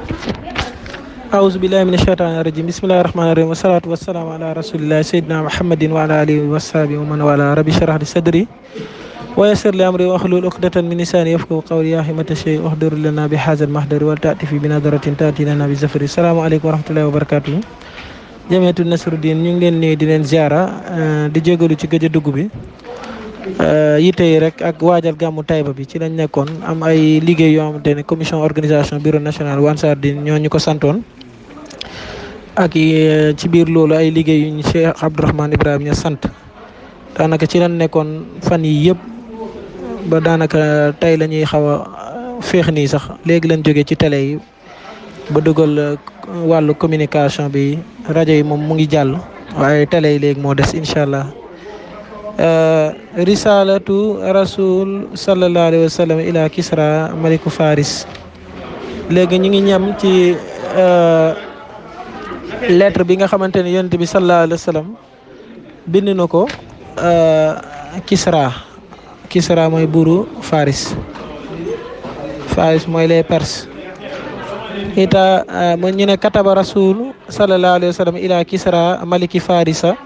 أعوذ بالله من الشيطان الرجيم بسم الله الرحمن الرحيم والصلاة والسلام على رسول الله سيدنا محمد وعلى آله وصحبه ومن والاه ربي اشرح لي صدري ويسر لي أمري واحلل عقدة من لساني يفقهوا قولي يا همة الشيء احضر لنا بهذا المحضر ولتأتي في بنظرة تأتي لنا بزفر السلام عليكم ورحمة الله وبركاته Jamiyatul Nasruddin ñu ngi leen nuyu di leen ziara di jégalu ci gëj a dugg bi yitte yi rek ak waajal gàmmu Taïba bi ci lañ nekkoon am ay liggéey yoo xamante ne commission organisation bureau national bu Ansardine ñoo ñu ko santoon ak ci biir loolu ay liggéey yu ñu Cheikh Abdourahmane Ibrahima ña sant daanaka ci lañ nekkoon fan yi yëpp ba daanaka tey la ñuy xaw a féex nii sax léegi lañ jógee ci télé yi ba dugal wàllu communication bi rajo yi moom mu ngi jàll waaye télé yi léegi moo des incha allah risalatu rasul sallallahu alayhi wa sallam ila kisra maliku faris léegi ñu ngi ñam ci lettre bi nga xamante ne yonent bi sallallahu alayhi wa sallam bind na ko kisra kisra mooy buuru faris faris mooy les perses ita mo ñu ne kataba rasul sallallahu alayhi wa sallam ila kisra maliki farisa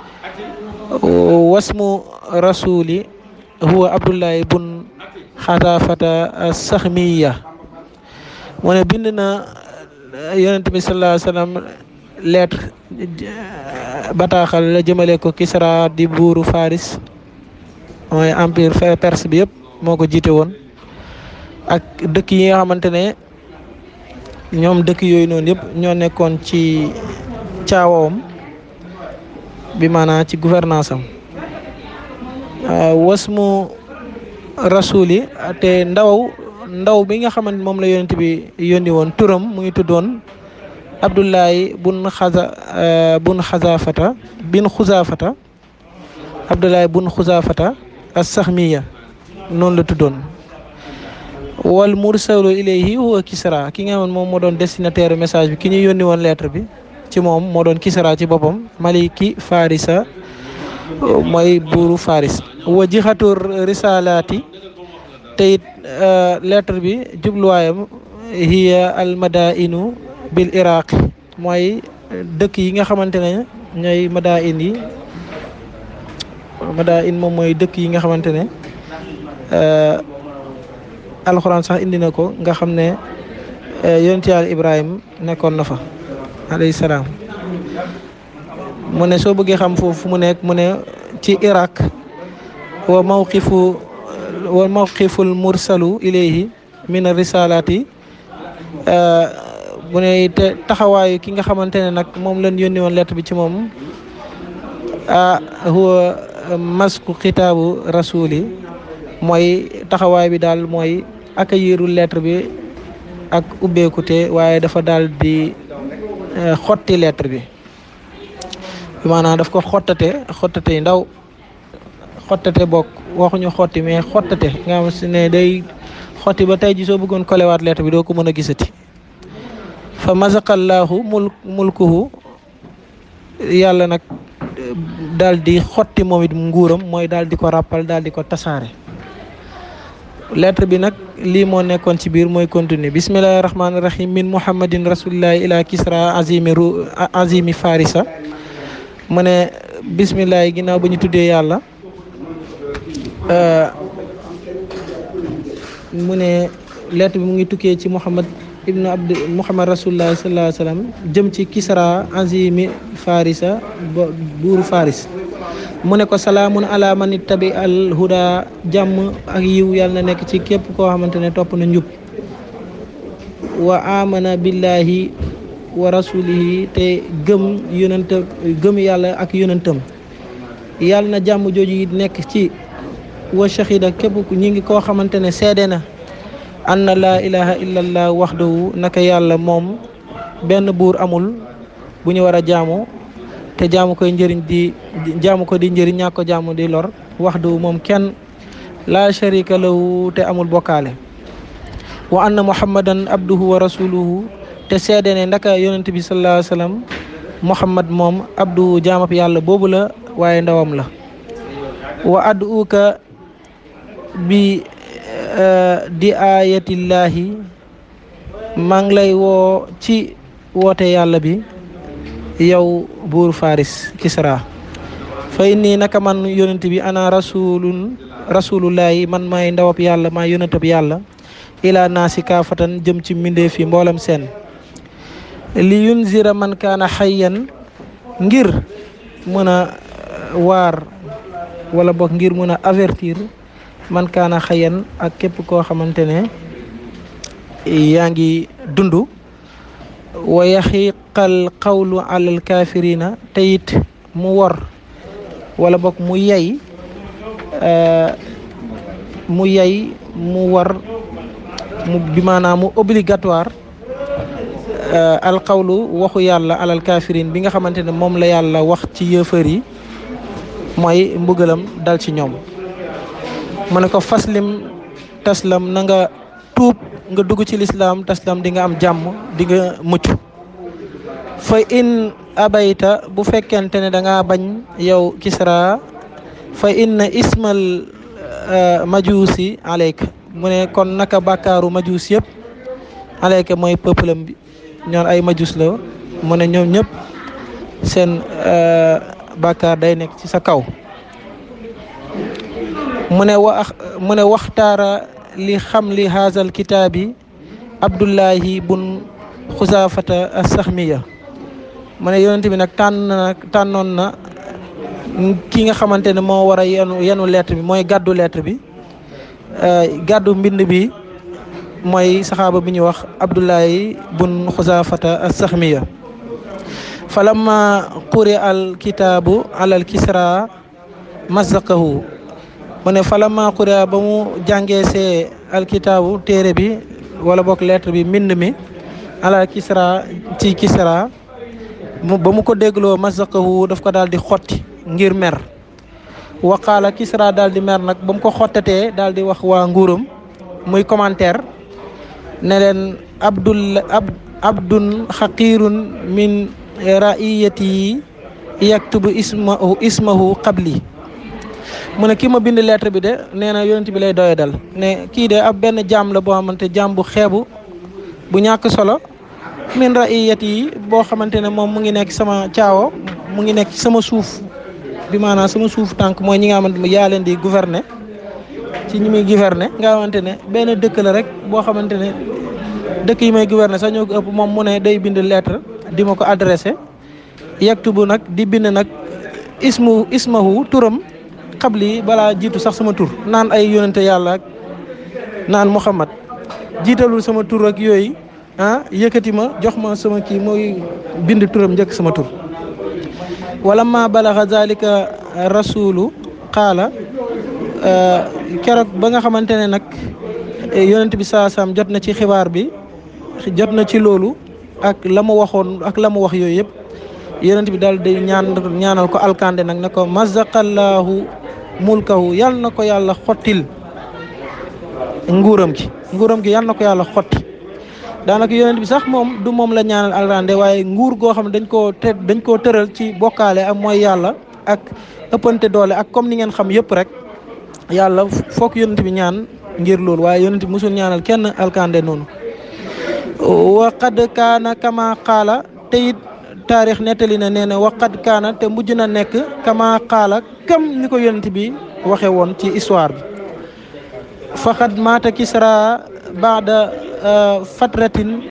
wasmu rasuli huwa abdullahi bun xatafata saxmiya mu ne bind na yonent bi sallallahu alayhi wa sallam lettre bataaxal la jëmale ko kisra di buuru faris mooy empire perse bi yëpp moo ko jiite woon ak dëkk yi nga xamante ne ñoom dëkk yooyu noonu yëpp ñoo nekkoon ci caawawam bi maanaam ci gouvernance am wasmu rasuli te ndaw ndaw bi nga xamante moom la yonent bi yónni woon turam mu ngi tuddoon abdullahi bun xaza bun xazafata bin xuzafata abdullahi bun xuzafata as saxmiya noonu la tuddoon wal mursalu ilayhi huwa kisra ki nga xam ne moom moo doon destinataire message bi ki ñu yónni woon lettre bi ci moom moo doon kisra ci boppam maliki farisa mooy buuru faris wa jixatu risalaati te it lettre bi jubluwaayam hiya al madainu bil iraq mooy dëkk yi nga xamante ne ñooy madain yi madain moom mooy dëkk yi nga xamante ne alxuraan sax indi na ko nga xam ne yonent yàlla Ibrahima nekkoon na fa alayhi salaam mu ne soo bëggee xam foofu fu mu nekk mu ne ci Irak wa mawqifu wa mawqiful mursalu ilayhi min risalaati mu ne te taxawaayu ki nga xamante ne nag moom lañ yónni woon lettre bi ci moom ah huwa masku xitaabu rasuli mooy taxawaay bi daal mooy accueillir lettre bi ak ubbeekute waaye dafa daal di xotti lettre bi maanaam daf ko xottate xottate yi ndaw xottate bokk waxuñu xotti mais xottate nga xam si ne day xotti ba tey ji soo bëggoon kolewaat lettre bi doo ko mën a gisati fa masaqallaahu mul mulkuhu yàlla nag daal di xotti moom it nguuram mooy daal di ko ràppal daal di ko tasaare lettre bi nag lii moo nekkoon ci biir mooy continuer bismillahi rahmaani rahim min muhammadin rasulillahi ila kisra azimi ru azimi farisa mu ne bismillahi ginnaaw ba ñu tuddee yàlla mu ne lettre bi mu ngi tukkee ci muhammad ibnu abd muhammad rasulillahi sallallahu alayhi wa sallam jëm ci kisra azimi farisa buuru faris mu ne ko salaamun ala man ittabi al huda jàmm ak yiw yàlla na nekk ci képp koo xamante ne topp na njub wa amana billahi wa rasulihi te gëm yonentam gëm yàlla ak yonentam yàlla na jàmm jooju yi nekk ci wa shahida képp ñi ngi koo xamante ne seede na anna laa ilaha illallah waxdahu naka yàlla moom benn buur amul bu ñu war a jaamu te jaamu koy njëriñ di jaamu ko di njëriñ ñàkk ko jaamu di lor wax du moom kenn laa sharika lahu te amul bokkaale wa anna muhammadan abduhu wa rasuluhu te seede ne ndaka yonent bi sallallahu alayhi wa sallam muhammad moom abduhu jaamab yàlla boobu la waaye ndawam la wa ad'uka bi di ayatillahi maa ngi lay woo ci woote yàlla bi yow buur faris kisra fay nii naka man yonent bi ana rasulun rasulullahi man maay ndawab yàlla maay yonentab yàlla ila naasi kaafatan jëm ci mbindeef yi mboolem seen li yunzira man kaana xayyan ngir mën a waar wala boog ngir mën a avertir man kaana xayyan ak képp koo xamante ne yaa ngi dund wa yaxiqal qawlu alal kaafirina te it mu wor wala boog mu yey mu yey mu war mu bi maanaam mu obligatoire alqawlu waxu yàlla alal kafirin bi nga xamante ne moom la yàlla wax ci yëfër yi mooy mbugalam dal ci ñoom mu ne ko faslim taslam na nga tuub nga dugg ci lislaam taslam di nga am jàmm di nga mucc fa in abayta bu fekkente ne da ngaa bañ yow kisra fa inna ismal majuusi aleyka mu ne kon naka bàkkaaru majuus yëpp aleyka mooy peuple am bi ñoon ay majuus la mu ne ñoom ñëpp seen bàkkaar day nekk ci sa kaw mu ne wa mu ne waxtaara li xam li haazal kitaabi abdullahi bun xusaafata as-saxmiya mu ne yonent bi nag tànn na tànnoon na ki nga xamante ne moo war a yenu yenu lettre bi mooy gàddu lettre bi gàddu mbind bi mooy saxaaba bi ñuy wax abdullahi bun xusaafata as-saxmiya falamma quri al kitaabu alal kisra mazaqahu mu ne falamma quri ba mu jàngee see al kitaabu téere bi wala bokk lettre bi mbind mi alal kisra ci kisra mu ba mu ko dégloo mazaqahu daf ko daal di xotti ngir mer waqaala kisra daal di mer nag ba mu ko xottatee daal di wax waa nguuram muy commentaire ne leen abdul ab abdun xaqirun min raiyati yaktubu ismahu ismahu qabli mu ne ki ma bind lettre bi de nee na yonent bi lay doye dal ne kii de ab benn jaam la boo xamante jaam bu xeebu bu ñàkk solo min raiyati yi boo xamante ne moom mu ngi nekk sama caawo mu ngi nekk sama suuf bi maanaam sama suuf tànk mooy ñi nga xamante ne yaa leen di gouverner ci ñi muy gouverner nga xamante ne benn dëkk la rek boo xamante ne dëkk yi may gouverner sax ñoo ko ëpp moom mu ne day bind lettre di ma ko adressé yaktubu nag di bind nag ismu ismahu turam xabli balaa jiitu sax sama tur naan ay yonente yàlla ak naan Muhammad jiitalul sama tur ak yooyu ah yëkkati ma jox ma sama kii mooy bind turam njëkk sama tur wala ma balaxa zalika rasulu qaala keroog ba nga xamante ne nag yonent bi saa saam jot na ci xibaar bi jot na ci loolu ak la mu waxoon ak la mu wax yooyu yëpp yonent bi daal di ñaan ñaanal ko alkande nag ne ko mazaqallahu mulkahu yal na ko yàlla xottil nguuram gi nguuram gi yal na ko yàlla xotti daanaka yonent bi sax moom du moom la ñaanal alkande waaye nguur goo xam ne dañ koo te dañ koo tëral ci bokkaale ak mooy yàlla ak ëppante doole ak comme ni ngeen xam yëpp rek yàlla foog yonent bi ñaan ngir loolu waaye yonent bi musul ñaanal kenn alkande noonu wa qad kaana kama qaala te it taarix nettali na nee na wa qad kaana te mujj na nekk kama qaala kam ni ko yonent bi waxe woon ci histoire bi faqad maata kisra baada fatratin